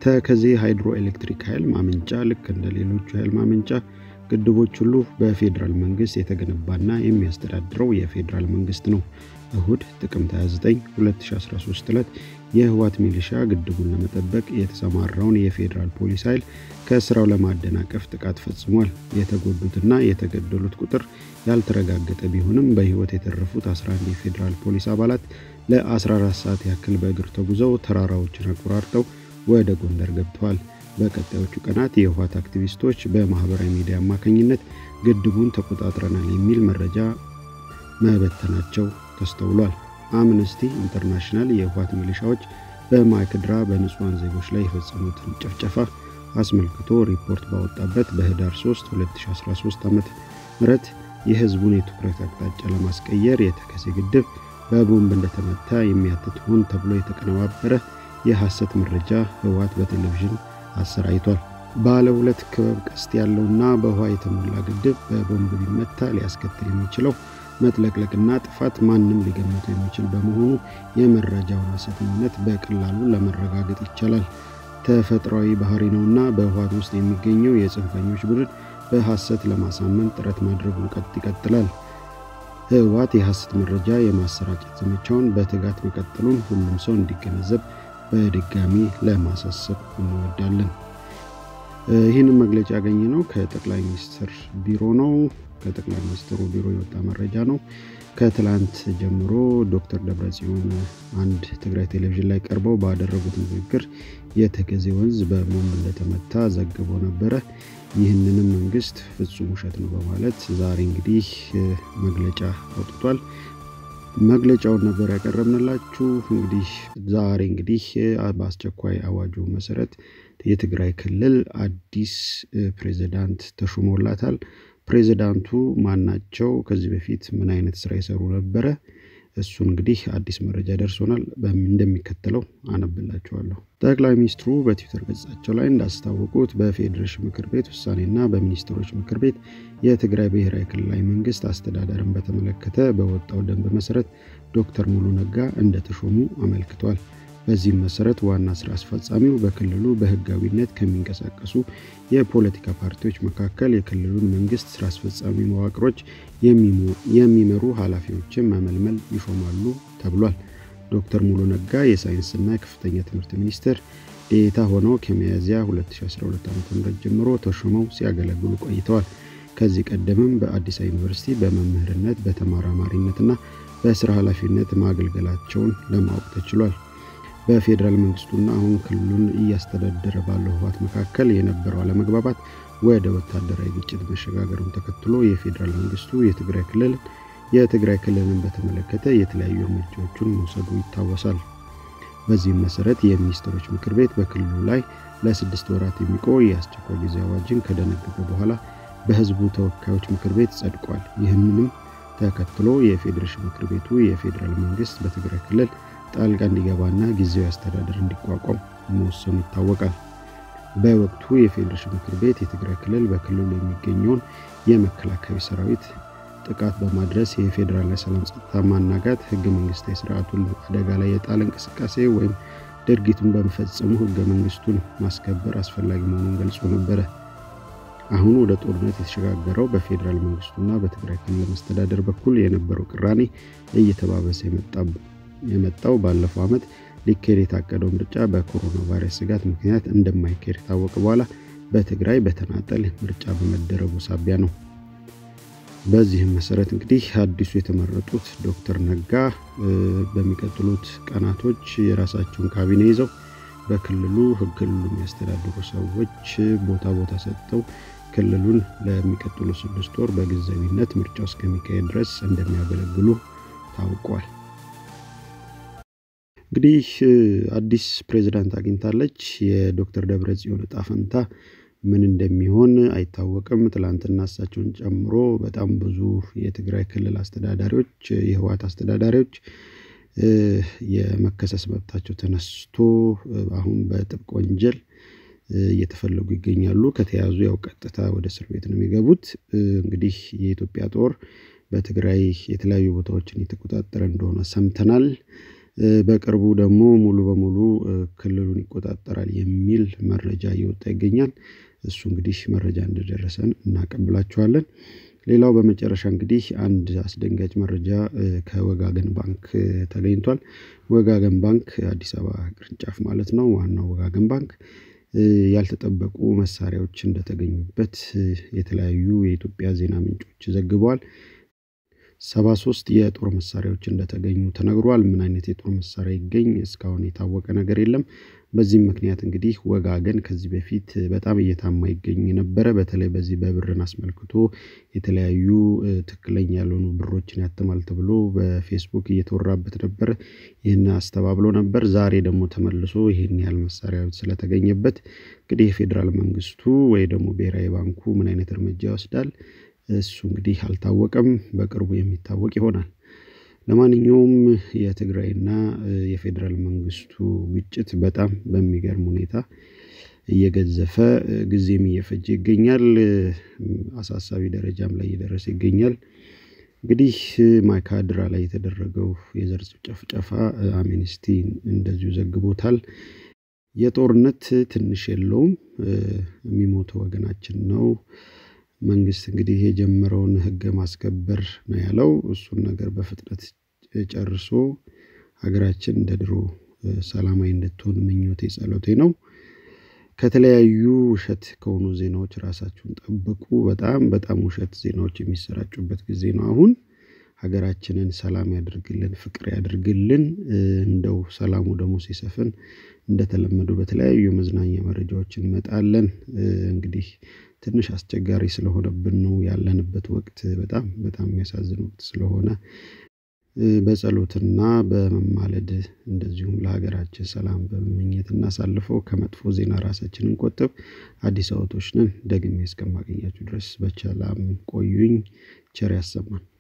ተከዜ ሃይድሮ ኤሌክትሪክ ኃይል ማመንጫ ልክ እንደ ሌሎቹ ኃይል ማመንጫ ግድቦች ሁሉ በፌዴራል መንግስት የተገነባና የሚያስተዳድረው የፌዴራል መንግስት ነው። እሁድ ጥቅምት 29 2013 ዕለት የህወሓት ሚሊሻ ግድቡን ለመጠበቅ የተሰማራውን የፌዴራል ፖሊስ ኃይል ከስራው ለማደናቀፍ ጥቃት ፈጽሟል። የተጎዱትና የተገደሉት ቁጥር ያልተረጋገጠ ቢሆንም በህይወት የተረፉት 11 የፌዴራል ፖሊስ አባላት ለ14 ሰዓት ያክል በእግር ተጉዘው ተራራዎችን አቆራርጠው ወደ ጎንደር ገብተዋል። በቀጣዮቹ ቀናት የህወሓት አክቲቪስቶች በማህበራዊ ሚዲያ አማካኝነት ግድቡን ተቆጣጥረናል የሚል መረጃ መበተናቸው ተስተውሏል። አምነስቲ ኢንተርናሽናል የህወሓት ሚሊሻዎች በማይክድራ በንጹሐን ዜጎች ላይ የፈጸሙትን ጭፍጨፋ አስመልክቶ ሪፖርት ባወጣበት በህዳር 3 2013 ዓ ም የህዝቡን የትኩረት አቅጣጫ ለማስቀየር የተከዜ ግድብ በቦምብ እንደተመታ የሚያትት ሆን ተብሎ የተቀነባበረ የሐሰት መረጃ ህወሓት በቴሌቪዥን አሰራይቷል። ባለ ሁለት ክበብ ቀስት ያለውና በውሃ የተሞላ ግድብ በቦምብ ቢመታ ሊያስከትል የሚችለው መጥለቅለቅና ጥፋት ማንም ሊገምተው የሚችል በመሆኑ የመረጃውን ሐሰተኝነት በቀላሉ ለመረጋገጥ ይቻላል። ተፈጥሯዊ ባህሪ ነውና በህወሓት ውስጥ የሚገኘው የጽንፈኞች ቡድን በሐሰት ለማሳመን ጥረት ማድረጉን ቀጥ ይቀጥላል። ህወሓት የሐሰት መረጃ የማሰራጨት ዘመቻውን በትጋት መቀጠሉን ሁሉም ሰው እንዲገነዘብ በድጋሚ ለማሳሰብ እንወዳለን። ይህንን መግለጫ ያገኘ ነው ከጠቅላይ ሚኒስትር ቢሮ ነው። ከጠቅላይ ሚኒስትሩ ቢሮ የወጣ መረጃ ነው። ከትላንት ጀምሮ ዶክተር ደብረጽዮን አንድ ትግራይ ቴሌቪዥን ላይ ቀርበው ባደረጉት ንግግር የተከዜ ወንዝ በቦምብ እንደተመታ ዘግቦ ነበረ። ይህንንም መንግስት ፍጹም ውሸት ነው በማለት ዛሬ እንግዲህ መግለጫ አውጥቷል። መግለጫውን ነበር ያቀረብንላችሁ። እንግዲህ ዛሬ እንግዲህ በአስቸኳይ አዋጁ መሰረት የትግራይ ክልል አዲስ ፕሬዚዳንት ተሹሞላታል። ፕሬዚዳንቱ ማናቸው? ከዚህ በፊት ምን አይነት ስራ የሰሩ ነበረ? እሱን እንግዲህ አዲስ መረጃ ደርሶናል። እንደሚከተለው አነብላችኋለሁ። ጠቅላይ ሚኒስትሩ በትዊተር ገጻቸው ላይ እንዳስታወቁት በፌዴሬሽን ምክር ቤት ውሳኔና በሚኒስትሮች ምክር ቤት የትግራይ ብሔራዊ ክልላዊ መንግስት አስተዳደርን በተመለከተ በወጣው ደንብ መሰረት ዶክተር ሙሉ ነጋ እንደተሾሙ አመልክቷል። በዚህም መሰረት ዋና ስራ አስፈጻሚው በክልሉ በህጋዊነት ከሚንቀሳቀሱ የፖለቲካ ፓርቲዎች መካከል የክልሉን መንግስት ስራ አስፈጻሚ መዋቅሮች የሚመሩ ኃላፊዎችን መመልመል ይሾማሉ ተብሏል። ዶክተር ሙሉ ነጋ የሳይንስና የከፍተኛ ትምህርት ሚኒስትር ዴኤታ ሆነው ከሚያዝያ 2012 ዓ.ም ጀምሮ ተሾመው ሲያገለግሉ ቆይተዋል። ከዚህ ቀደምም በአዲስ አበባ ዩኒቨርሲቲ በመምህርነት በተመራማሪነትና በስራ ኃላፊነት ማገልገላቸውን ለማወቅ ተችሏል። በፌዴራል መንግስቱና አሁን ክልሉን እያስተዳደረ ባለው ህወሓት መካከል የነበረው አለመግባባት ወደ ወታደራዊ ግጭት መሸጋገሩን ተከትሎ የፌዴራል መንግስቱ የትግራይ ክልል የትግራይ ክልልን በተመለከተ የተለያዩ እርምጃዎችን መውሰዱ ይታወሳል። በዚህም መሰረት የሚኒስትሮች ምክር ቤት በክልሉ ላይ ለስድስት ወራት የሚቆይ የአስቸኳይ ጊዜ አዋጅን ከደነገገ በኋላ በህዝቡ ተወካዮች ምክር ቤት ጸድቋል። ይህንንም ተከትሎ የፌዴሬሽን ምክር ቤቱ የፌዴራል መንግስት በትግራይ ክልል ጣልቃ እንዲገባና ጊዜያዊ አስተዳደር እንዲቋቋም መወሰኑ ይታወቃል። በወቅቱ የፌዴሬሽን ምክር ቤት የትግራይ ክልል በክልሉ የሚገኘውን የመከላከያ ሰራዊት ጥቃት በማድረስ የፌዴራል ሰላም ጸጥታ ማናጋት፣ ህገ መንግስታዊ ስርዓቱን አደጋ ላይ የጣለ እንቅስቃሴ ወይም ድርጊቱን በመፈጸሙ ህገ መንግስቱን ማስከበር አስፈላጊ መሆኑን ገልጾ ነበረ። አሁን ወደ ጦርነት የተሸጋገረው በፌዴራል መንግስቱና በትግራይ ክልል መስተዳደር በኩል የነበረው ቅራኔ እየተባበሰ የመጣው ባለፈው ዓመት ሊካሄድ የታቀደው ምርጫ በኮሮና ቫይረስ ስጋት ምክንያት እንደማይካሄድ ከታወቀ በኋላ በትግራይ በተናጠል ምርጫ በመደረጉ ሳቢያ ነው። በዚህም መሰረት እንግዲህ አዲሱ የተመረጡት ዶክተር ነጋ በሚቀጥሉት ቀናቶች የራሳቸውን ካቢኔ ይዘው በክልሉ ክልሉ የሚያስተዳድሩ ሰዎች ቦታ ቦታ ሰጥተው ክልሉን ለሚቀጥሉ ስድስት ወር በጊዜያዊነት ምርጫው እስከሚካሄድ ድረስ እንደሚያገለግሉ ታውቋል። እንግዲህ አዲስ ፕሬዚዳንት አግኝታለች። የዶክተር ደብረጽዮን ዕጣ ፈንታ ምን እንደሚሆን አይታወቅም። ትላንትና እሳቸውን ጨምሮ በጣም ብዙ የትግራይ ክልል አስተዳዳሪዎች፣ የህወሓት አስተዳዳሪዎች የመከሰስ መብታቸው ተነስቶ አሁን በጥብቅ ወንጀል እየተፈለጉ ይገኛሉ። ከተያዙ ያው ቀጥታ ወደ እስር ቤት ነው የሚገቡት። እንግዲህ የኢትዮጵያ ጦር በትግራይ የተለያዩ ቦታዎችን የተቆጣጠረ እንደሆነ ሰምተናል። በቅርቡ ደግሞ ሙሉ በሙሉ ክልሉን ይቆጣጠራል የሚል መረጃ እየወጣ ይገኛል። እሱ እንግዲህ መረጃ እንደደረሰን እናቀብላችኋለን። ሌላው በመጨረሻ እንግዲህ አንድ አስደንጋጭ መረጃ ከወጋገን ባንክ ተገኝቷል። ወጋገን ባንክ አዲስ አበባ ቅርንጫፍ ማለት ነው። ዋናው ወጋገን ባንክ ያልተጠበቁ መሳሪያዎች እንደተገኙበት የተለያዩ የኢትዮጵያ ዜና ምንጮች ዘግበዋል። ሰባ ሶስት የጦር መሳሪያዎች እንደተገኙ ተነግሯል። ምን አይነት የጦር መሳሪያ ይገኝ እስካሁን የታወቀ ነገር የለም። በዚህም ምክንያት እንግዲህ ወጋገን ከዚህ በፊት በጣም እየታማ ይገኝ ነበረ። በተለይ በዚህ በብርን አስመልክቶ የተለያዩ ትክክለኛ ያልሆኑ ብሮችን ያትማል ተብሎ በፌስቡክ እየተወራበት ነበር። ይህን አስተባብሎ ነበር። ዛሬ ደግሞ ተመልሶ ይህን ያህል መሳሪያ ስለተገኘበት እንግዲህ የፌዴራል መንግስቱ ወይ ደግሞ ብሔራዊ ባንኩ ምን አይነት እርምጃ ይወስዳል? እሱ እንግዲህ አልታወቀም። በቅርቡ የሚታወቅ ይሆናል። ለማንኛውም የትግራይና የፌዴራል መንግስቱ ግጭት በጣም በሚገርም ሁኔታ እየገዘፈ ጊዜም እየፈጀ ይገኛል። አሳሳቢ ደረጃም ላይ እየደረሰ ይገኛል። እንግዲህ ማይካድራ ላይ የተደረገው የዘር ጭፍጨፋ አምነስቲ እንደዚሁ ዘግቦታል። የጦርነት ትንሽ የለውም። የሚሞተው ወገናችን ነው። መንግስት እንግዲህ የጀመረውን ህግ ማስከበር ነው ያለው። እሱን ነገር በፍጥነት ጨርሶ ሀገራችን እንደ ድሮ ሰላማዊ እንድትሆን ምኞቴ ጸሎቴ ነው። ከተለያዩ ውሸት ከሆኑ ዜናዎች ራሳችሁን ጠብቁ። በጣም በጣም ውሸት ዜናዎች የሚሰራጩበት ጊዜ ነው አሁን። ሀገራችንን ሰላም ያድርግልን፣ ፍቅር ያድርግልን። እንደው ሰላሙ ደግሞ ሲሰፍን እንደተለመደው በተለያዩ የመዝናኛ መረጃዎች እንመጣለን። እንግዲህ ትንሽ አስቸጋሪ ስለሆነብን ነው ያለንበት ወቅት በጣም በጣም የሚያሳዝን ወቅት ስለሆነ በጸሎትና በመማለድ እንደዚሁም ለሀገራችን ሰላም በመመኘት እናሳልፈው። ከመጥፎ ዜና ራሳችንን ቆጥብ። አዲስ አበቦች ነን። ደግሜ እስከማገኛችሁ ድረስ በሰላም ቆዩኝ። ቸር ያሰማን።